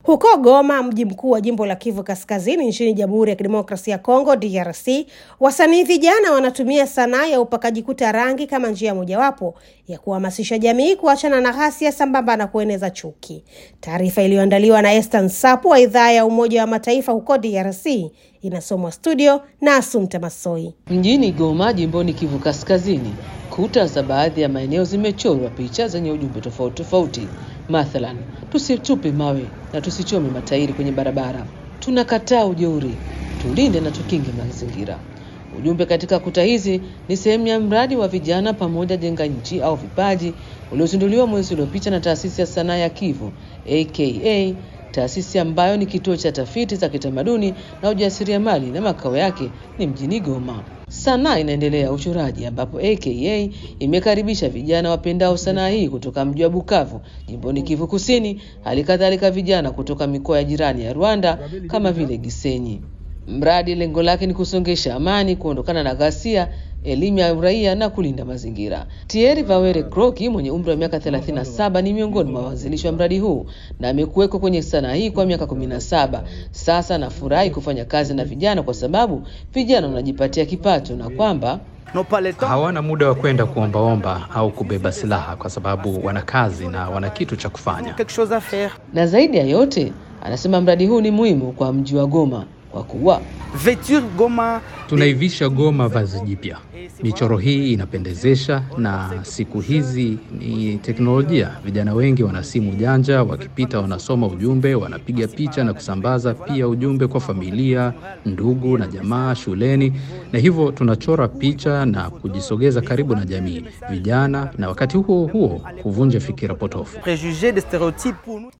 Huko Goma, mji mkuu wa jimbo la Kivu Kaskazini nchini Jamhuri ya Kidemokrasia ya Kongo DRC, wasanii vijana wanatumia sanaa ya upakaji kuta rangi kama njia mojawapo ya kuhamasisha jamii kuachana na ghasia sambamba na kueneza chuki. Taarifa iliyoandaliwa na Esther Nsapu wa idhaa ya Umoja wa Mataifa huko DRC inasomwa studio na Asumta Masoi. Mjini Goma, jimboni Kivu Kaskazini, kuta za baadhi ya maeneo zimechorwa picha zenye ujumbe tofauti tofauti. Mathalan, tusitupe mawe na tusichome matairi kwenye barabara, tunakataa ujeuri, tulinde na tukinge mazingira. Ujumbe katika kuta hizi ni sehemu ya mradi wa vijana pamoja jenga nchi au vipaji uliozinduliwa mwezi uliopita na taasisi ya sanaa ya Kivu aka taasisi ambayo ni kituo cha tafiti za kitamaduni na ujasiriamali na makao yake ni mjini Goma. Sanaa inaendelea uchoraji, ambapo aka imekaribisha vijana wapendao sanaa hii kutoka mji wa Bukavu jimboni Kivu Kusini, hali kadhalika vijana kutoka mikoa ya jirani ya Rwanda kama vile Gisenyi. Mradi lengo lake ni kusongesha amani, kuondokana na ghasia, elimu ya uraia na kulinda mazingira. Thierry Vawere Kroki mwenye umri wa miaka 37 ni miongoni mwa waanzilishi wa mradi huu na amekuwekwa kwenye sanaa hii kwa miaka 17 sasa. Nafurahi kufanya kazi na vijana kwa sababu vijana wanajipatia kipato na kwamba hawana muda wa kwenda kuombaomba au kubeba silaha kwa sababu wana kazi na wana kitu cha kufanya. Na zaidi ya yote, anasema mradi huu ni muhimu kwa mji wa Goma kwa kuwa tunaivisha Goma vazi jipya. Michoro hii inapendezesha, na siku hizi ni teknolojia. Vijana wengi wana simu janja, wakipita wanasoma ujumbe, wanapiga picha na kusambaza pia ujumbe kwa familia, ndugu na jamaa shuleni, na hivyo tunachora picha na kujisogeza karibu na jamii, vijana, na wakati huo huo kuvunja fikira potofu.